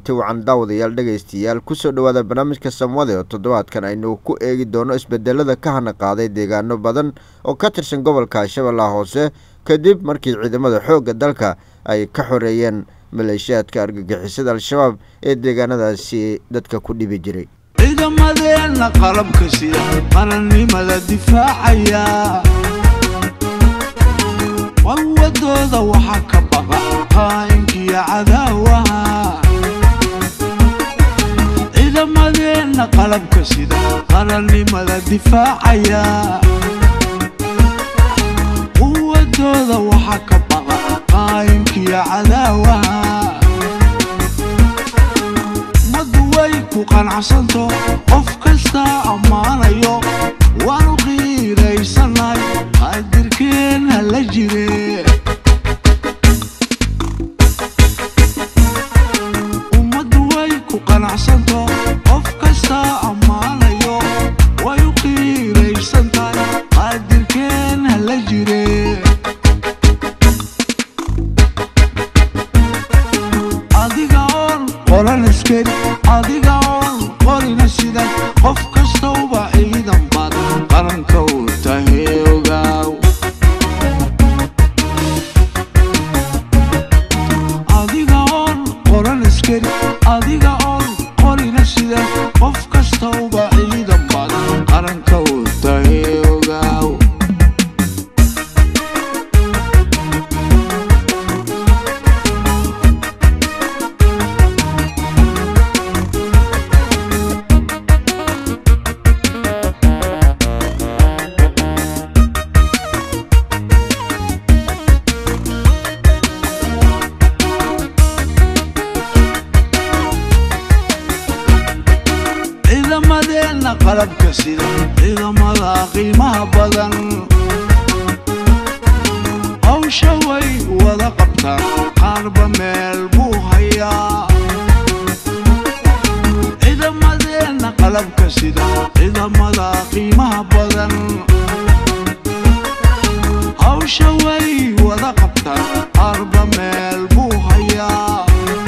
wacan daawadayaal dhegaystayaal kusoo dhowaada barnaamijka samwade oo toddobaadkan aynu ku eegi doono isbedelada ka hana qaaday deegaano badan oo ka tirsan gobolka shabeellaha hoose kadib markii ciidamada xoogga dalka ay ka xoreeyeen maleeshiyaadka argagixisada al-shabaab ee deegaanadaasi dadka ku dhibi jiray ciidamadeenna qalabka sida qarannimada difaacaya qawadooda waxaa ka baqa qaa'inkiyo cadaawaha ciidamadeenna qalabka sida qarannimada difaacaya quwadooda waxaa ka baqa qaa'inkiyo cadaawaha ummaddu way ku qanacsanto qof kastaa ammaanayo waanu qiiraysanay qaadirkeenna la jire ummaddu way ku qanacsanto qof kastaa ammaanayo way u qiiraysantahay qaadirkeenna la jire adiga oon qoran iskari adiga oon qorina sidan qof kastauba ciidan baad qaranka u tahay ogaaw adiga oon qoran iskari adiga oon qorina sidan qof kastauba ciidan baad qaranka u tahay ogaaw ciidamadeenna qalabka sida ciidamada qiimaha badan hawsha way wada qabtaan qaarba meel buu hayaa ciidamadeenna qalabka sida ciidamada qiimaha badan hawsha way wada qabtaan qaarba meel buu hayaa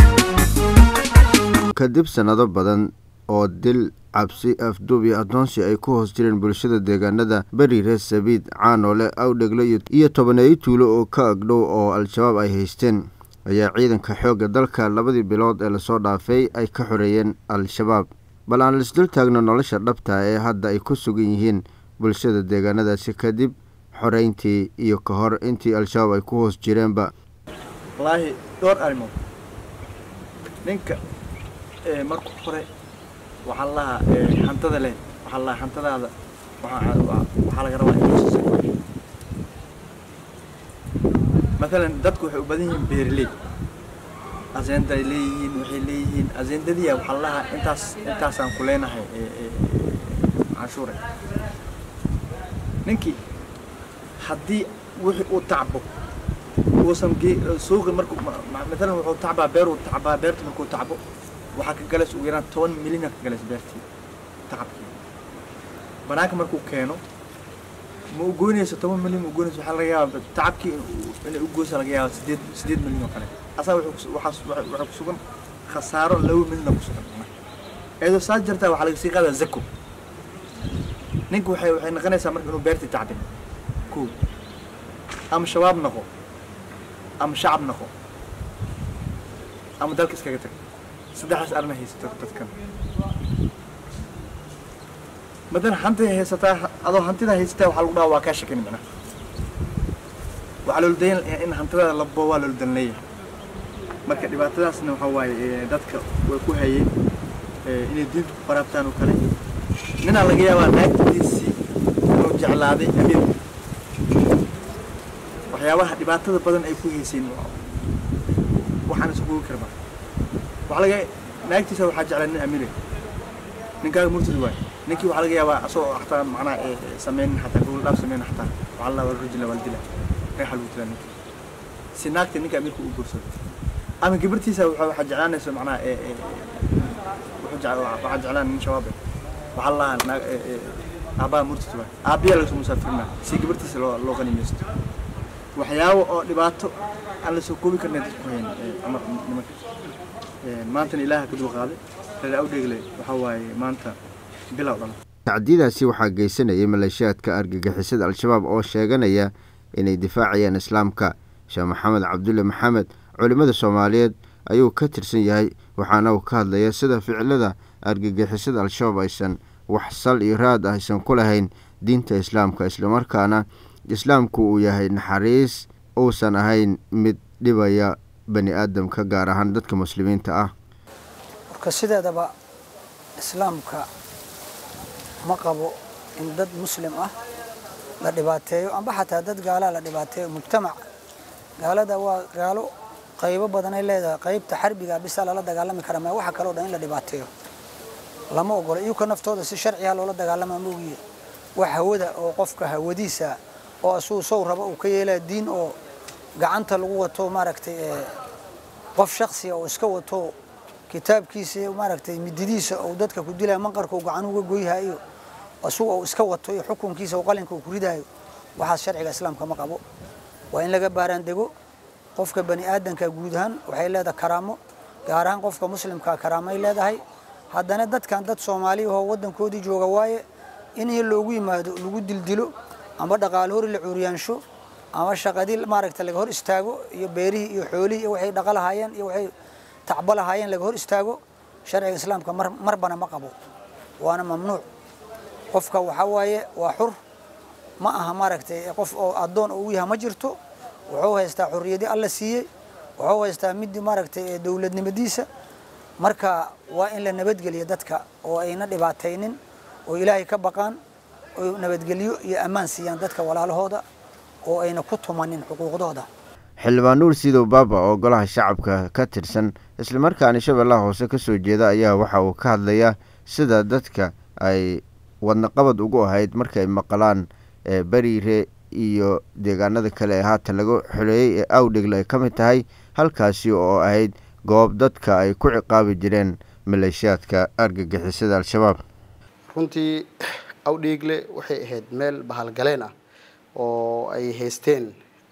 kadib sannado badan oo dil cabsi afduub iyo addoonsi ay ku hoos jireen bulshada deegaanada beri reer sabiid caanoole awdhegle iyo tobaneeyo tuulo oo ka agdhow oo al-shabaab ay haysteen ayaa ciidanka xoogga dalka labadii bilood ee lasoo dhaafay ay ka xoreeyeen al-shabaab bal aan laisdul taagno nolosha dhabta ee hadda ay ku sugan yihiin bulshada deegaanadaasi kadib xoreyntii iyo ka hor intii al-shabaab ay ku hoos jireenba wallaahi dhowr arrimood ninka marka hore waxaa lahaa hantada leh waxaa lahaa hantadaada waxaa waxaa laga rabaa inuu siiso maalan dadku waxay u badan yihiin beeraley aseenda ay leeyihiin waxay leeyihiin aseendadiya waxaa lahaa intaas intaasaan ku leenahay canshuure ninkii haddii wixii uu tacbo uusan suuqi markuu maalan wuxuu tacbaa beeruu tacbaa beerta markuu tacbo waxaa ka galaysa ugu yaraan toban milyan ka galaysa beertii tacabkii banaanka markuu keeno ma u goynayso toban milyan ma u goynayso waxaa laga yaabaa tacabkii inay u goysa laga yaaba sideed sideed milyan oo kale asaa waxaa ku sugan khasaaro laba milyan ku sugan iyadoo saas jartaa waxaa laga sii qaadaa zako ninka waxay waxay noqonaysaa marka inuu beertii tacbin kow ama shabaab noqo ama shacab noqo ama dalka iskaga tag saddexdaas arna haysato dadkan madan hantida haysataa adoo hantida haysataa waxaa lagu dhaha waa kaa shakani macnaha waxaa loola dayan in hantidaada la boo waa loola dan leeyahay marka dhibaatadaasna waxaa waaye dadka way ku hayeen inay diinta ku qaraabtaan oo kale ninaa laga yaabaa naagtiisii inuu jeclaaday amiir waxyaabaha dhibaatada badan ay ku hayseen waxaan isugu karba waxaa laga naagtiisa waxaa jeclaa nin amiire ninkaaga murtad waay ninkii waxaa laga yaabaa asagoo xataa macnaha sameynin xataa gobol dhaaf sameynin xataa waxaa la waa rujila waa la dilaa reexa lagu dilaa ninka si naagta ninka amiirka u guursado ama gabartiisa waxaa jeclaanaysa macnaha waxaa jeclaan nin shabaab waxaa la lahaa aabbaha murtad waay aabbiyaa lagasoo musaafirinaa si gabartiisa loo loo qanimaysto waxyaabo oo dhibaato aan la soo koobi karnay dadku hayn cumar nimanka maantana ilaaha ka dulqaaday reer awdheegle waxaa waaye maanta bilow dhala tacdiyadaasi waxaa geysanayay maleeshiyaadka argagixisada al-shabaab oo sheeganaya inay difaacayaan islaamka sheekh maxamed cabdulle maxamed culimmada soomaaliyeed ayuu ka tirsan yahay waxaana uu ka hadlaya sida ficilada argagixisada al-shabaab aysan wax sal iyo raad aysan ku lahayn diinta islaamka islamarkaana islaamku uu yahay naxariis uusan ahayn mid dhibaya bani aadamka gaar ahaan dadka muslimiinta ah marka sideedaba islaamka ma qabo in dad muslim ah la dhibaateeyo amba xataa dad gaalaa la dhibaateeyo mujtamac gaalada waa gaalo qaybo badanay leedahay qaybta xarbiga bisa lala dagaalami kara ma waxa kaloo dhan in la dhibaateeyo lama ogolo iyuka naftooda si sharciga loola dagaalama moogiye wax hawada oo qofka hawadiisa oo asuu sow raba uu ka yeelaya diin oo gacanta lagu wato maaragtay qof shaksiga oo iska wato kitaabkiisa maaragtay mididiisa oo dadka ku dilaya manqarka uu gacan uga goyhayo asuu oo iska wato iyo xukunkiisa oo qalinka uu ku ridayo waxaas sharciga islaamka ma qabo waa in laga baaraan dego qofka bani aadanka guud ahaan waxay leedahay karaamo gaar ahaan qofka muslimka karaamay leedahay haddana dadkan dad soomaaliya oo waddankoodii jooga waaye in loogu yimaado lagu dildilo amba dhaqaalo hori la cuuriyaansho ama shaqadii maaragta laga hor istaago iyo beerihii iyo xoolihii iyo waxay dhaqa lahaayeen iyo waxay tacbo lahaayeen laga hor istaago sharciga islaamka mar marbana ma qabo waana mamnuuc qofka waxaa waaye waa xur ma aha maaragtay qof oo addoon oo u yaha ma jirto wuxuu haystaa xurriyadii alla siiyey wuxuu haystaa midii maaragtay dowladnimadiisa marka waa in la nabadgeliyo dadka oo ayna dhibaataynin oo ilaahay ka baqaan oo nabadgelyo iyo ammaan siiyaan dadka walaalahooda oo ayna ku tumanin xuquuqdooda xildhibaan nuur sidow baaba oo golaha shacabka ka tirsan islamarkaana shabeellaha hoose ka soo jeeda ayaa waxa uu ka hadlayaa sida dadka ay wadnaqabad ugu ahayd markay maqlaan beriire iyo deegaanada kale ee haatan laga xoleeyey ee awdhegle ay ka mid tahay halkaasi oo ahayd goob dadka ay ku ciqaabi jireen maleeshiyaadka argagixisada al-shabaab runtii awdheegle waxay ahayd meel bahalgaleen ah oo ay haysteen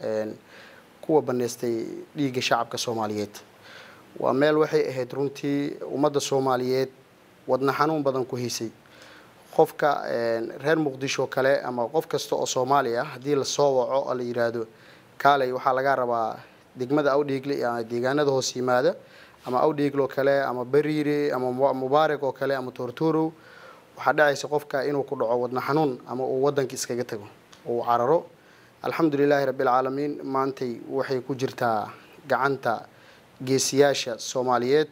kuwa baneystay dhiigga shacabka soomaaliyeed waa meel waxay ahayd runtii ummadda soomaaliyeed wadna xanuun badan ku haysay qofka reer muqdisho kale ama qof kasta oo soomaali ah haddii lasoo waco oo la yidhaahdo kaalay waxaa laga rabaa degmada awdheegle ama deegaanada hoos yimaada ama awdheegle oo kale ama beriire ama mubaarak oo kale ama toortoorow waxaa dhacaysa qofka inuu ku dhaco wadna xanuun ama uu waddanka iskaga tago uu cararo alxamdulilaahi rabbilcaalamiin maantay waxay ku jirtaa gacanta geesiyaasha soomaaliyeed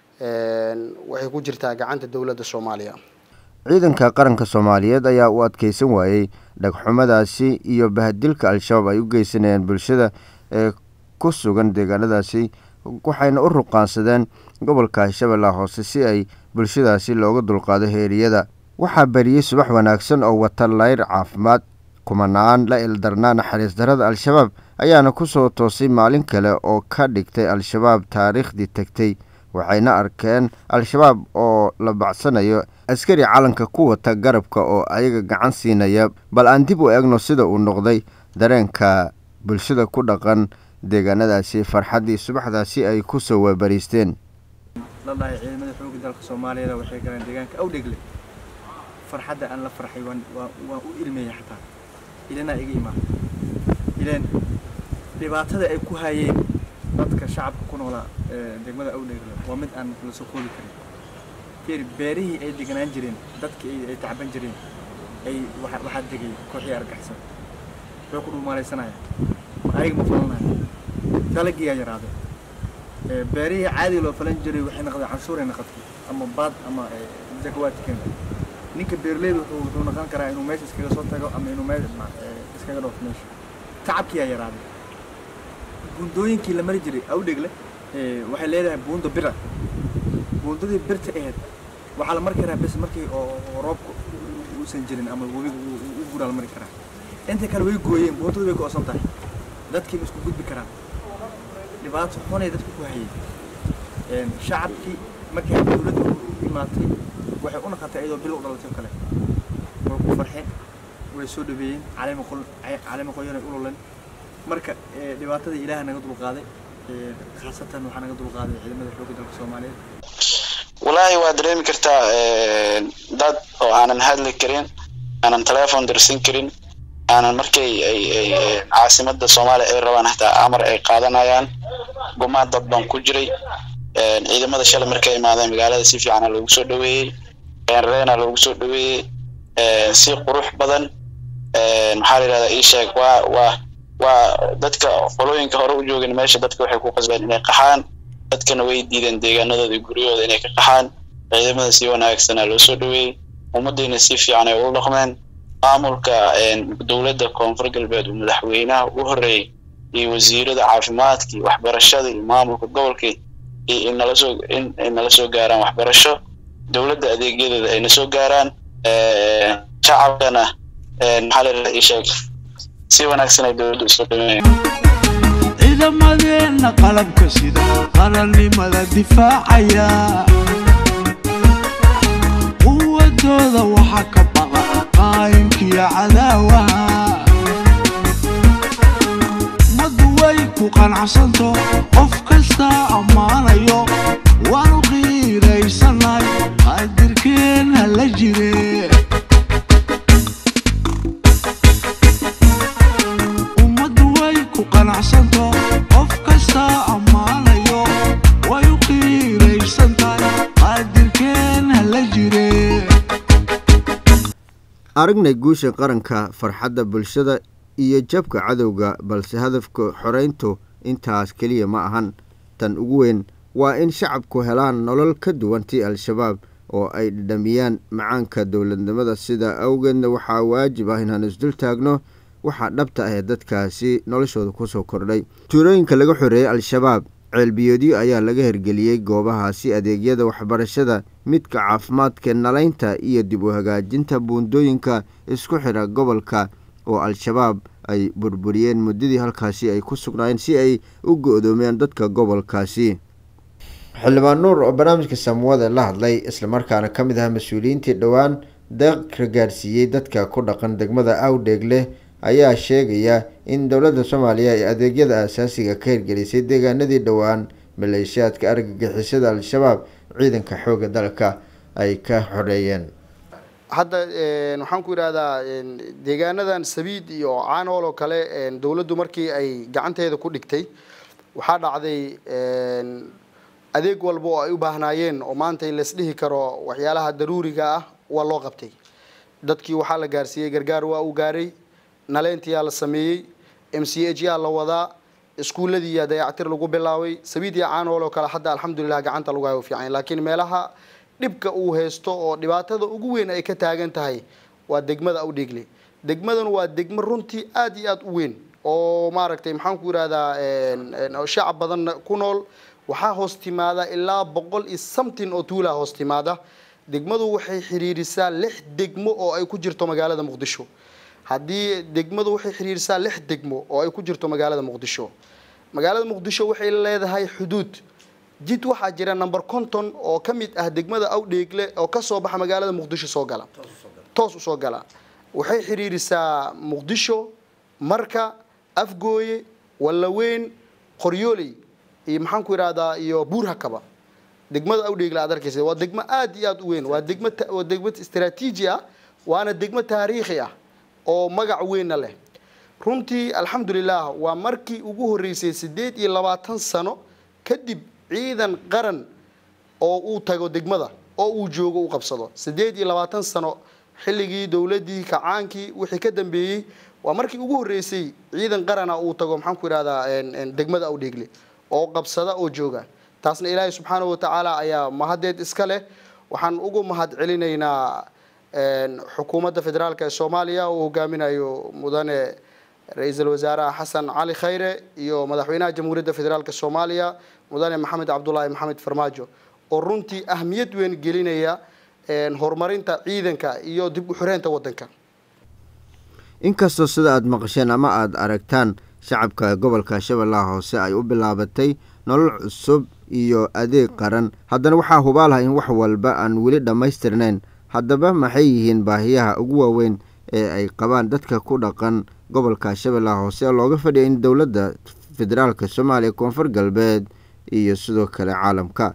waxay ku jirtaa gacanta dowladda soomaaliya ciidanka qaranka soomaaliyeed ayaa u adkeysan waayey dhagxumadaasi iyo bahadilka al-shabaab ay u geysanayaan bulshada ee ku sugan deegaanadaasi waxayna u ruqaansadeen gobolka shabeellaha hoose si ay bulshadaasi looga dulqaado heeriyada waxaa bariyey subax wanaagsan oo wata layr caafimaad kumanaan la ildarnaa naxariis darada al-shabaab ayaana ku soo toosay maalin kale oo ka dhigtay al-shabaab taariikhdii tegtay waxayna arkeen al-shabaab oo la bacsanayo askari calanka ku wata garabka oo ayaga gacan siinaya bal aan dib u eegno sida uu noqday dareenka bulshada ku dhaqan deegaanadaasi farxaddii subaxdaasi ay ku soo waabariisteen lalahay ciidamada xoogga dalka soomaaliyeed waxay galeen deegaanka awdhegle farxadda aan la farxay waan waan u ilmeeyay xataa ilanaa iga imaan ileen dhibaatada ay ku hayeen dadka shacabka ku noolaa degmada awdhegle waa mid aan la soo koobi karin fiir beerihii ay deganaan jireen dadkii ay tacban jireen ay waxaa degay kooxii argaxsan wuxuu ku dhuumaalaysanaya ayaga ma falanaya dalagiyaa yaraaday beerihii caadiga loo falan jiray waxay noqdeen canshuuray noqotay ama baad ama zakawaadkeen ninka beerleyda wuxuu wuxuu noqon karaa inuu meesha iskaga soo tago ama inuu meel iskaga dhoofo meesha tacabkiyaa yaraaday buundooyinkii la mari jiray awdhegle waxay leedahay buundo bira buundadii birta ahayd waxaa la mari karaa bes markii oo roobka uusan jirin ama webiga u guraa la mari karaa inta kale way gooyeen buundadu way go'san tahay dadkii ma isku gudbi karaan dhibaato xunay dadku ku hayeen shacabkii markay dowladda u imaatay waxay u noqotay iyadoo bil u dhalatay oo kale way ku farxeen way soo dhaweeyeen caleema qol caleema qoyanay ululen marka dhibaatada ilaaha naga dulqaaday Ee, khaasatan waxaa naga dulqaaday ciidamada xoogga dalka soomaaliyeed walaahi waa dareemi kartaa een, dad oo aanan hadli karin aanan telephone dirsan karin aanan markay ay ay ay caasimada soomaaliya ay rabaan hataa amar ay qaadanayaan gumaan dad baan ku jiray een, ciidamada shalay markay imaadeen magaalada si fiicana loogu soo dhaweeyey een, reena loogu soo dhaweeyey een, si qurux badan een, maxaa la yidhahdaa ii sheeg waa waa waa dadka qolooyinka hore u joogin meesha dadka waxay ku qasbeen inay qaxaan dadkana way diideen deegaanadooda iyo guryahooda inay ka qaxaan ciidamada si wanaagsanaa loo soo dhaweeyey ummaddiina si fiican ay ula dhaqmeen maamulka een, dowladda koonfur galbeed uu madaxweynaha u horreeyey iyo wasiirada caafimaadka iyo waxbarashada iyo maamulka gobolka iyo in nala soo in ay nala soo gaaraan waxbarasho dowladda adeegyadeeda ayna soo gaaraan een, shacabkana een, maxaa la yidhahdaa ii sheeg si wanaagsan ay dowladda usoo dhaweeyeen ciidamadeenna qalabka sida qarannimada difaacaya quwadooda waxaa ka baqa qaayinkiyo cadaawaha ummaddu way ku qanacsanto qof kasta ammaanayo waanu qiiraysanay qaadirkeenna la jire ummaddu way ku qanacsanto qof kasta ammaanayo way u qiiraysantahay qaadirkeenna la jire aragnay guusha qaranka farxadda bulshada iyo jabka cadowga balse hadafka xoreyntu intaas keliya ma ahan tan ugu weyn waa in shacabku helaan nolol ka duwan tii al-shabaab oo ay dhadhamiyaan macaanka dowladnimada sidaa awgeedna waxaa waajib ah inaan isdul taagno waxaa dhabta ah ee dadkaasi noloshooda kusoo kordhay tuulooyinka laga xoreeyey al-shabaab ceelbiyoodyo ayaa laga hirgeliyey goobahaasi adeegyada waxbarashada midka caafimaadka nalaynta iyo dib u hagaajinta buundooyinka isku xidha gobolka oo al-shabaab ay burburiyeen muddadii halkaasi ay ku sugnaayeen si ay u go-doomiyaan dadka gobolkaasi xildhibaan nuur oo barnaamijka samuwada la hadlay islamarkaana ka mid ah mas-uuliyiintii dhowaan deeq ka gaarsiiyey dadka ku dhaqan degmada awdheeg leh ayaa sheegaya in dowladda soomaaliya ay adeegyada aasaasiga ka hirgelisay deegaanadii dhowaan maleeshiyaadka argagixisada al-shabaab ciidanka xoogga dalka ay ka xoreeyeen hadda een, waxaan ku idhahdaa een, deegaanadan sabiid iyo caanool oo kale een, dowladdu markii ay gacanteeda ku dhigtay waxaa dhacday een, adeeg walba oo ay u baahnaayeen oo maanta laisdhihi karo waxyaalaha daruuriga ah waa loo qabtay dadkii waxaa la gaarsiiyey gargaar waa uu gaaray naleyntiyaa la sameeyey m c h yaa la wadaa iskuuladii yaa dayactir lagu bilaabay sabiid iyo caanool oo kale hadda alxamdulilah gacanta lagu hayo fiican laakiin meelaha dhibka uu haysto oo dhibaatada ugu weyn ay ka taagan tahay waa degmada awdheegle degmadan waa degmo runtii aad iyo aad u weyn oo maaragtay maxaan ku yidhahdaa een, een, oo shacab badan ku nool waxaa hoos timaada ilaa boqol iyo something oo tuulaa hoos timaada degmadu waxay xiriirisaa lix degmo oo ay ku jirto magaalada muqdisho haddii degmadu waxay xiriirisaa lix degmo oo ay ku jirto magaalada muqdisho magaalada muqdisho waxay leedahay xuduud jid waxaa jira number conton oo ka mid ah degmada awdheegle oo kasoo baxa magaalada muqdisho soo gala toos usoo gala waxay xiriirisaa muqdisho marka afgooye wallaweyn qoryooley iyo maxaan ku idhahdaa iyo buurhakaba degmada awdheegle aad arkaysa waa degmo aad iyo aad u weyn waa degmo ta- waa degmo istaraatiiji ah waana degmo taariikhi ah oo magac weynna leh runtii alxamdulilah waa markii ugu horreysay siddeed iyo labaatan sano kadib ciidan qaran oo uu tago degmada oo uu joogo u qabsado siddeed iyo labaatan sano xilligii dowladdii kacaankii wixii ka dambeeyey waa markii ugu horreysay ciidan qarana uu tago maxaan ku idhahdaa een, een, degmada awdheegle oo qabsada oo jooga taasna ilaahay subxaanahu watacaala ayaa mahaddeed iska leh waxaan ugu mahad celinaynaa een, xukuumadda federaalk ee soomaaliya uu hogaaminayo mudane ra-iisul wasaaraha xasan cali khayre iyo madaxweynaha jamhuuriyadda federaalk soomaaliya mudane maxamed cabdulaahi maxamed farmaajo oo runtii ahmiyad weyn gelinaya een, horumarinta ciidanka iyo dib u xireynta waddanka inkastoo sida aad maqasheen ama aada aragtaan shacabka gobolka shabeellaha hoose ay u bilaabatay nolol cusub iyo adeeg qaran haddana waxaa hubaal ah in wax walba aan weli dhammaystirnayn haddaba maxay yihiin baahiyaha ugu waaweyn ee ay qabaan dadka ku dhaqan gobolka shabeellaha hoose oo looga fadhiya in dowladda federaalka soomaaliya koonfur galbeed iyo sidoo kale caalamka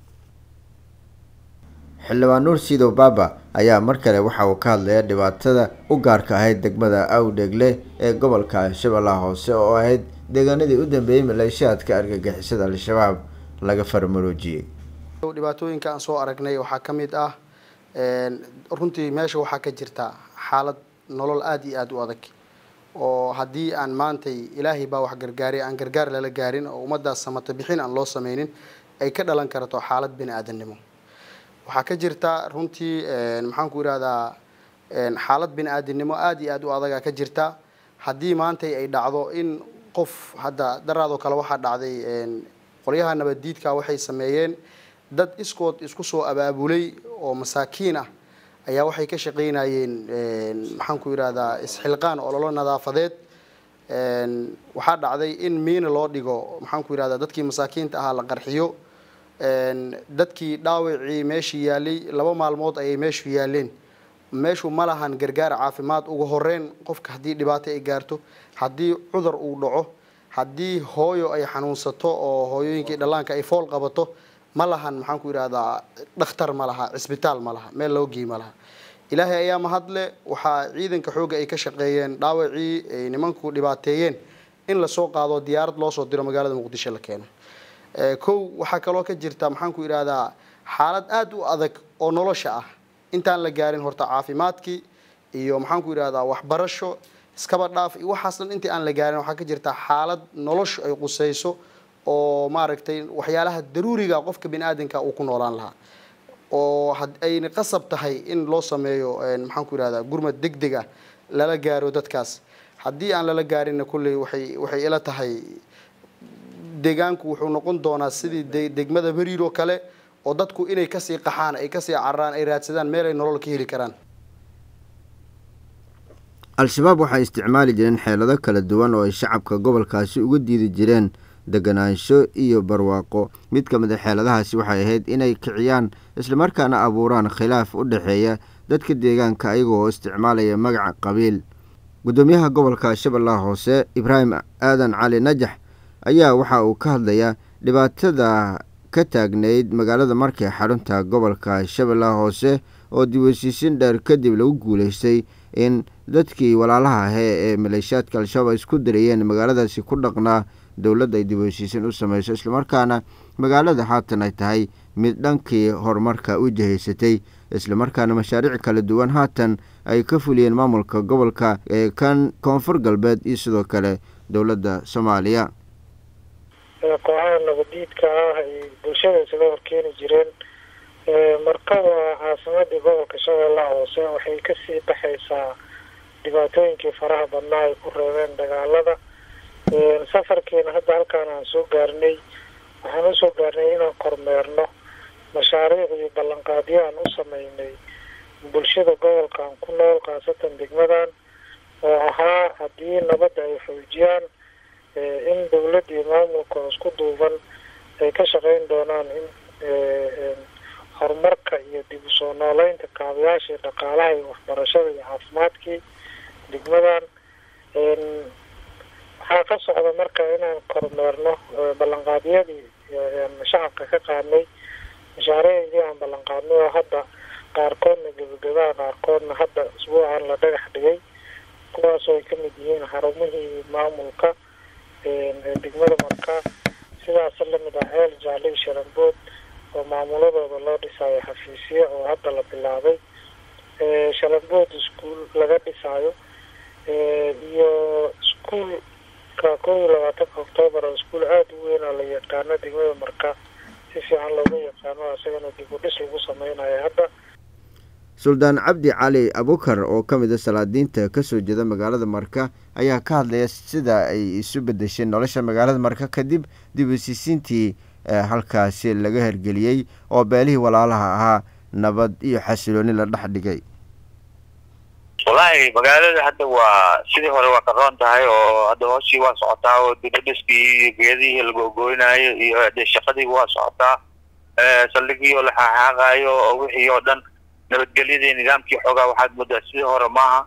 xildhibaan nuur siidow baaba ayaa mar kale waxa uu ka hadlaya dhibaatada u gaarka ahayd degmada awdhegle ee gobolka shabeellaha hoose oo ahayd deegaanadii u dambeeyey maleeshiyaadka argagixisada al-shabaab laga farmaroojiyey dhibaatooyinka aan soo aragnay waxaa ka mid ah runtii meesha waxaa ka jirta xaalad nolol aada iyo aada u adag oo haddii aan maantay ilaahay baa wax gargaaray aan gargaar lala gaarin oo ummaddaas samata bixin aan loo sameynin ay ka dhalan karto xaalad bini aadamnimo waxaa ka jirta runtii maxaan ku irahdaa xaalad bini aadamnimo aada iyo aada u adagaa ka jirta haddii maantay ay dhacdo in qof hadda daraadoo kale waxaa dhacday qolyaha nabaddiidka waxay sameeyeen dad iskood isku soo abaabulay oo masaakiin ah ayaa waxay ka shaqaynayeen maxaan ku yidhahdaa isxilqaan ololo nadaafadeed waxaa dhacday in miina loo dhigo maxaan ku yidhahdaa dadkii masaakiinta ahaa la qarxiyo dadkii dhaawacii meeshii yaalay laba maalmood ayay meeshu yaaleen meeshu ma lahan gargaar caafimaad ugu horeyn qofka haddii dhibaato ay gaarto haddii cudur uu dhaco haddii hooyo ay xanuunsato oo hooyooyinkii dhallaanka ay fool qabato ma lahan maxaan ku yidhahdaa dhakhtar ma laha cisbitaal ma laha meel loo gey ma laha ilaahay ayaa mahadle waxaa ciidanka xoogga ay ka shaqeeyeen dhaawacii ay nimanku dhibaateeyeen in lasoo qaado diyaarad loo soo diro magaalada muqdisho la keeno kow waxaa kaloo ka jirta maxaan ku yidhahdaa xaalad aada u adag oo nolosha ah intaan la gaarin horta caafimaadkii iyo maxaan ku yidhahdaa waxbarasho iskaba dhaaf iyo waxaas dhan intii aan la gaarin waxaa ka jirta xaalad noloshu ay qusayso oo maaragtay waxyaalaha daruuriga qofka bini aadamka uu ku noolaan lahaa oo ayna qasab tahay in loo sameeyo maxaan ku yidhahdaa gurmad deg deg ah lala gaaro dadkaas haddii aan lala gaarinna kulley waxay waxay ila tahay deegaanku wuxuu noqon doonaa sidii de degmada beriir oo kale oo dadku inay kasii qaxaan ay kasii cararaan ay raadsadaan meel ay nolol ka heli karaan al-shabaab waxay isticmaali jireen xeelado kala duwan oo ay shacabka gobolkaasi uga diidi jireen deganaansho iyo barwaaqo mid ka mid a xeeladahaasi waxay ahayd inay kiciyaan islamarkaana abuuraan khilaaf u dhexeeya dadka deegaanka ayagoo isticmaalaya magaca qabiil guddoomiyaha gobolka shabeellaha hoose ibraahim aadan cali najax ayaa waxa uu ka hadlayaa dhibaatada ka taagnayd magaalada markay xarunta gobolka shabeellaha hoose oo dib heshiisiin dheer kadib lagu guulaystay in dadkii walaalaha ahee ee maleeshiyaadka al-shabaab ay isku darayeen magaaladaasi ku dhaqnaa dowladda ay dib heshiisiin u sameyso islamarkaana magaalada haatan ay tahay mid dhankii horumarka u jihaysatay islamarkaana mashaariic kala duwan haatan ay ka fuliyeen maamulka gobolka ee kan koonfur galbeed iyo sidoo kale dowladda soomaaliya kooxaha nabadiidka ah ay bulshada isaga horkeeni jireen markaba caasimadii gobolka shabeellaha hoose waxay kasii baxaysaa dhibaatooyinkii faraha badnaa ay ku reebeen dagaalada safarkeena hadda halkaan aan soo gaarnay waxaan usoo gaarnay inaan kormeerno mashaariic iyo ballanqaadyo aan u sameynay bulshada gobolkan ku nool khaasatan degmadan oo ahaa haddii nabadda ay xoojiyaan in dowladda iyo maamulka isku duuban ay ka shaqeyn doonaan in horumarka iyo dib u soo nooleynta kaabayaashii dhaqaalaha iyo waxbarashada iyo caafimaadkii degmadan waxaa ka socda marka inaan kormeerno ballanqaadyadii shacabka ka qaadnay mashaariicdii aan ballanqaadnay oo hadda qaarkoodna gebagabaha qaarkoodna hadda isbuucan la dhagax dhigay kuwaasoo ay kamid yihiin xarumihii maamulka degmada markaa sidaas lamid ah ceel jaale sharambood oo maamuladooda loo dhisayo xafiisyo oo hadda la bilaabay sharambood iskuol laga dhisaayo iyo iskuolka kow iyo labaatanka octoobar oo iskuol aada u weyn oo la yaqaano degmada marka si fiican looga yaqaano isagana dib u dhis lagu sameynayo hadda suldaan cabdi cali abukar oo ka mid a salaadiinta kasoo jeeda magaalada marka ayaa ka hadlaya sida ay isu bedesheen nolosha magaalada marka kadib dib heshiisiintii halkaasi laga hergeliyey oo beelihii walaalaha ahaa nabad iyo xasilooni la dhex dhigay wallaahi magaalada hadda waa sidii hore waa ka roon tahay oo hadda hooshii waa socotaa oo dibadhiskii iyo geedihii lagogoynaayo iyo de shaqadii waa socotaa saldhigii oo la xaaxaaqaayo oo wixii oo dhan nabadgelyadii nidaamkii xoogaa waxaad moodaa sidii hore maaha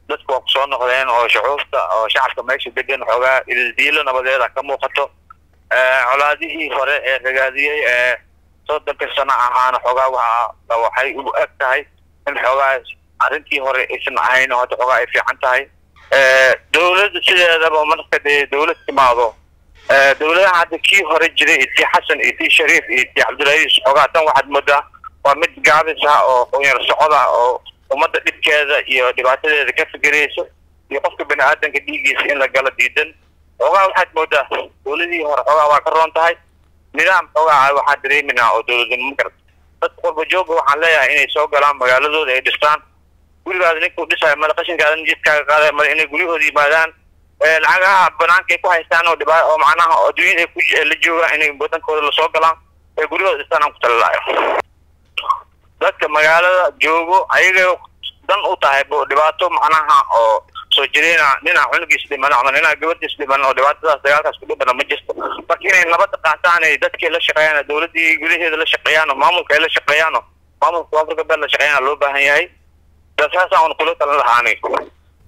dadku waa kusoo noqdeen oo shucuubta oo shacabka meesha degan xoogaa ildiilo nabadeeda ka muuqato colaadihii hore ee ragaadiyey ee soddonka sano ahaana xoogaa waa waxay u eg tahay in xoogaa arrintii hore aysan ahayn oo hadda xoogaa ay fiican tahay dowladda sideedaba marka dee dowlad timaado dowladaha hadda kii hore jiray iyo tii xasan iyo tii shariif iyo tii cabdilcaziis xoogaa tan waxaad moodaa waa mid gaabis ah oo qunyar socod ah oo ummadda dhibkeeda iyo dhibaatadeeda ka fikirayso iyo qofka bani aadanka dhiiggiisa in la gala diidan xoogaa waxaad moodaa dowladihii hore xoogaa waa ka roon tahay nidaam xoogaa waxaa dareeminaa oo dowladnimo karta dadka qurba jooga waxaan leeyahay inay soo galaan magaaladooda ay dhistaan gurigaada ninkuu dhisayo mada qashinkaadan jidkaaga qaada mada inay guryahooda yimaadaan lacagaha banaanka ay ku haystaan oo dhibaa oo macnaha oo adduunyada ay ku la joogaan inay wadankooda lasoo galaan ee guryahooda dhistaan aan ku talalaayo dadka magaalada joogo ayagay dan u tahay bo dhibaato macnaha oo soo jireena ninaa cunugiis dhiman ama ninaa gabadhiis dhiman oo dhibaatadaas dagaalkaas ku dhibana ma jirto marka inay nabadda qaataan ay dadkii la shaqeeyaan dowladdii gudaheeda la shaqeeyaan oo maamulka ay la shaqeeyaan oo maamulka koonfur galbeed la shaqeeyaan loo baahan yahay saasaan un kula talan lahaa aniga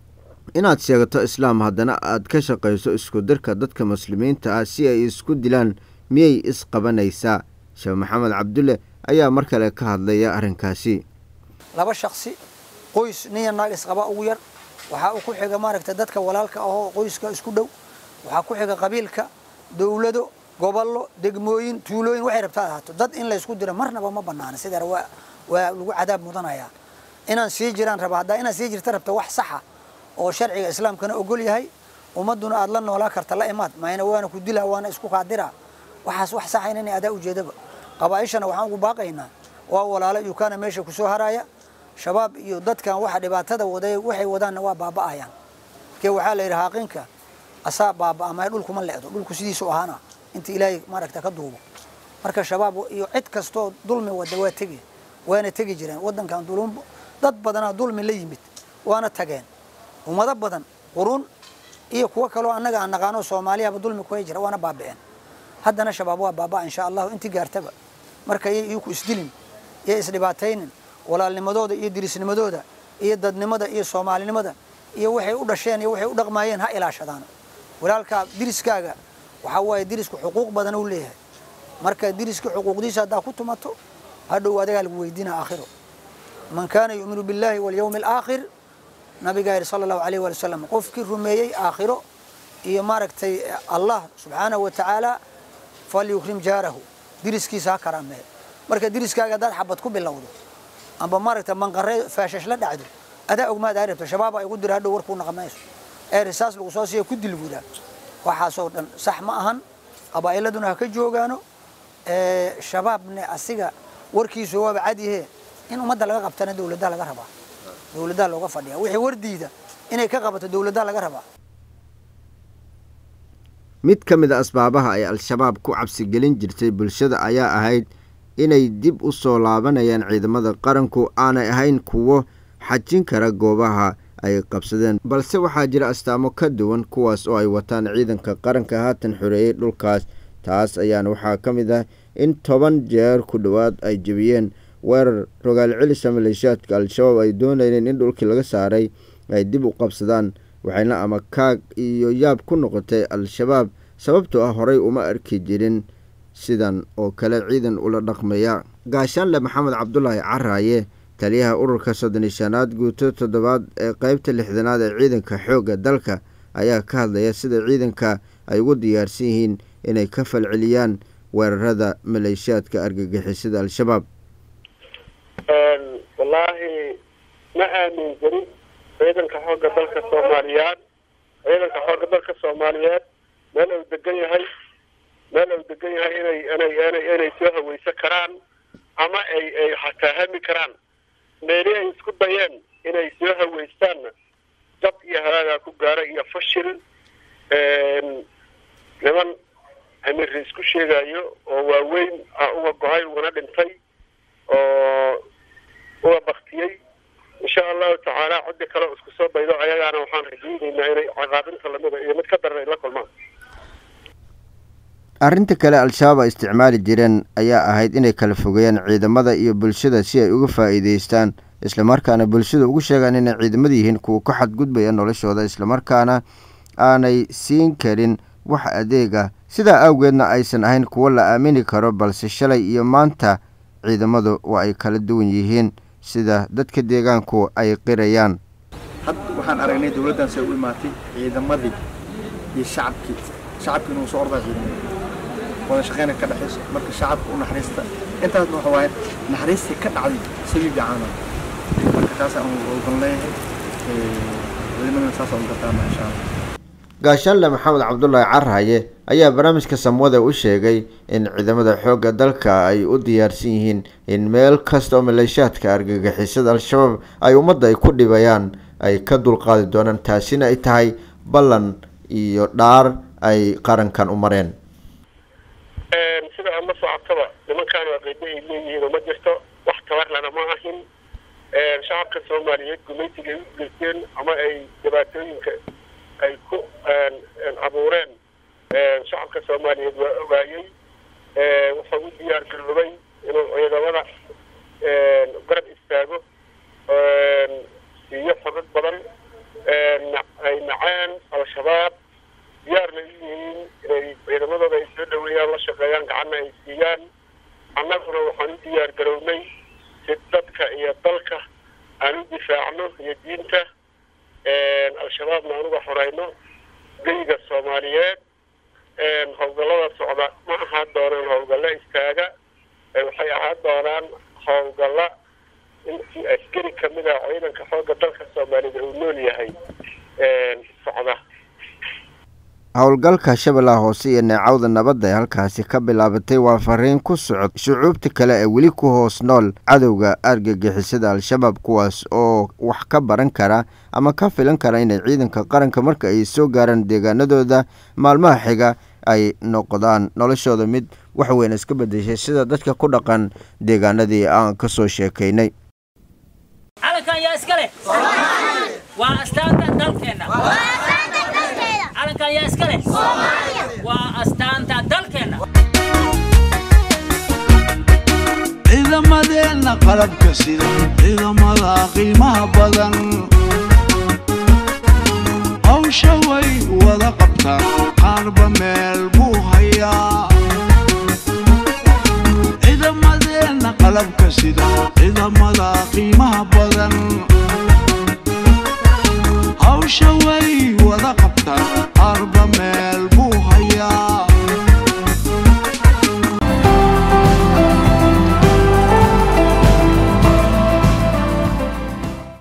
inaad sheegato islaam haddana aad ka shaqayso isku dirka dadka muslimiinta ah si ay isku dilaan miyay isqabanaysaa sheekh maxamed cabdulle ayaa mar kale ka hadlaya arrinkaasi laba shaksi qoys niya naag isqaba ugu yar waxaa uu ku xiga maaragta dadka walaalka ahoo qoyska isku dhow waxaa ku xiga qabiilka dowlado gobollo degmooyin tuulooyin waxay rabtaa ahaato dad in laysku diro marnaba ma banaana sidaa waa waa lagu cadaab mudanayaa inaan sii jiraan raba haddaa inaad sii jirta rabta wax saxa oo sharciga islaamkana ogol yahay ummaduna aad la noolaa karta la imaad mayna waana ku dilaa waana isku kaadira waxaas wax saxa inay adaa ujeedaba qabaaishana waxaan ugu baaqaynaa waa walaalo yukaana meesha kusoo haraya shabaab iyo dadkan waxa dhibaatada waday waxay wadaanna waa baaba'ayaan kee waxaa la yidhi haaqinka asaa baaba'amaya dhulkuma le'do dhulku sidiisu ahaana inta ilaahay maaragta ka duubo marka shabaab iyo cid kastoo dulmi wada waa tegi waana tegi jireen wadankan dulum dad badanaa dulmi la yimid waana tageen ummado badan quruun iyo kuwo kaloo annaga aan naqaano soomaaliyaba dulmi kuhay jira waana baabi'een haddana shabaab waa baaba insha allahu intii gaartaba marka yay iyaku isdilin yay isdhibaataynin walaalnimadooda iyo dirisnimadooda iyo dadnimada iyo soomaalinimada iyo waxay u dhasheen iyo waxay u dhaqmaayeen ha ilaashadaan walaalkaa diriskaaga waxaa waaye dirisku xuquuq badan uu leeyahay marka diriska xuquuqdiisa haddaa ku tumato hadhow adagaa lagu weydiina aakhiro man kaana yu'minu billahi walyawmi alaakhir nabigaa yidhi sala allahu alayh waali wasalam qofkii rumeeyey aakhiro iyo maaragtay allah subxaanahu wa tacaala falyukrim jaarahu diriskiisa ha karaameeyo marka diriskaaga haddaad xabad ku bilowdo amba maaragta manqare faashash la dhacdo adaa ogmaad aa rabto shabaaba igu dira hadhow warkuu naqmayso ee risaas lagu soo siiya ku dil buudaa waxaasoo dhan sax ma ahan qabaa'iladuna ha ka joogaano shabaabne asiga warkiisu waaba cadyahe in ummadda laga qabtana dowladdaa laga rabaa dowladdaa looga fadhiya wixii wardiida inay ka qabato dowladdaa laga rabaa mid ka mid a asbaabaha ay al-shabaab ku cabsigelin jirtay bulshada ayaa ahayd inay dib u soo laabanayaan ciidamada qaranku aanay ahayn kuwo xajin kara goobaha ay qabsadeen balse waxaa jira astaamo ka duwan kuwaas oo ay wataan ciidanka qaranka haatan xoreeyey dhulkaas taas ayaana waxaa ka mid ah in toban jeer ku dhowaad ay jebiyeen weerar rogaal celisa maleeshiyaadka al-shabaab ay doonayeen in dhulkii laga saaray ay dib u qabsadaan waxayna ama kaag iyo yaab ku noqotay al-shabaab sababtoo ah horey uma arki jirin sidan oo kale ciidan ula dhaqmaya gaashaanle maxamed cabdulaahi caraaye taliyaha ururka soddon iyo shanaad guuto toddobaad ee qeybta lixdanaad ee ciidanka xoogga dalka ayaa ka hadlaya sida ciidanka ay ugu diyaarsan yihiin inay ka falceliyaan weerarada maleeshiyaadka argagixisada al-shabaab wallaahi ma aamin jirin ciidanka xoogga dalka soomaaliyeed ciidanka xoogga dalka soomaaliyeed meel uu degan yahay meel uu degan yahay inay inay inay inay soo haweysan karaan ama ay ay xataa hami karaan meeli ay isku dayeen inay soo haweystaanna dab iyo halaagaa ku gaara iyo fashil niman amiri isku sheegayo oo waaweyn uga go-ay ugana dhintay oo uga baktiyey insha allahu tacaala cidi kale oo isku soo daydo ayagaana waxaan rajaynaynaa inay caqaabinta lamida iyo mid ka daran ay la kulmaan arrinta kale al-shabaab ay isticmaali jireen ayaa ahayd inay kala fogeeyaan ciidamada iyo bulshada si ay uga faa'iideystaan islamarkaana bulshada ugu sheegaan inay ciidamada yihiin kuwa ka xadgudbaya noloshooda islamarkaana aanay siin karin wax adeega sidaa awgeedna aysan ahayn kuwo la aamini karo balse shalay iyo maanta ciidamadu waa ay kala duwan yihiin sida dadka deegaanku ay qirayaan hadda waxaan aragnay dowladdan say u imaatay ciidamadii iyo shacabkii shacabkii inuu soo ordaa ciidamada wada shaqeyna ka dhexayso marka shacabka u naxariista intaasna waxa waaye naxariistii ka dhacday sabiib caana marka taasaan ogan leeyahay ciidamadana saasaan u gartaama insha allah gaashaanle maxamed cabdulaahi carhaye ayaa barnaamijka samwada u sheegay in ciidamada xoogga dalka ay u diyaarsan yihiin in meel kasta oo maleeshaadka argagixisada al-shabaab ay ummadda ay ku dhibayaan ay ka dulqaadi doonaan taasina ay tahay ballan iyo dhaar ay qarankan u mareen sida aad la socotaba nimankaan waa qeybo ay leeyihiin oo ma jirto wax tabarlana ma ahin shacabka soomaaliyeed gumaysiga ay u geysteen ama ay dhibaatooyinka ay ku abuureen shacabka soomaaliyeed waa ogaayey wuxuu u diyaar garoobay inuu ciidamada garab istaago siiyo xogad badan ay naceen al-shabaab diyaarna u yihiin inay ciidamadooda ay soo dhaweeyaan la shaqeeyaan gacanna ay siiyaan annaguna waxaan u diyaar garownay si dadka iyo dalka aan u difaacno iyo diinta al-shabaabna aan uga xoreyno geyga soomaaliyeed howlgallada socda ma ahaan doonaan howlgallo istaaga waxay ahaan doonaan howlgalla intii askari kamid ah ciidanka xoogga dalka soomaaliyeed uu nool yahay socda howlgalka shabeellaha hoose iyo neecawda nabadda ee halkaasi ka bilaabatay waa fariin ku socod shucuubta kale ee weli ku hoos nool cadowga argagixisada al-shabaab kuwaas oo wax ka baran kara ama ka filan kara inay ciidanka qaranka marka ay soo gaaraan deegaanadooda maalmaha xiga ay noqdaan noloshooda mid wax weyn iska bedeshay sida dadka ku dhaqan deegaanadii aan ka soo sheekaynay calankan yaa iska leh waa astaanta dalkeenna calankan yaa iska leh waa astaanta dalkeenna ciidamadeenna qalabka sida ciidamada qiimaha badan hawsha way wada qabtaan qaarba meel buu hayaa ciidamadeenna qalabka sida ciidamada qiimaha badan hawsha way wada qabtaan qaarba meel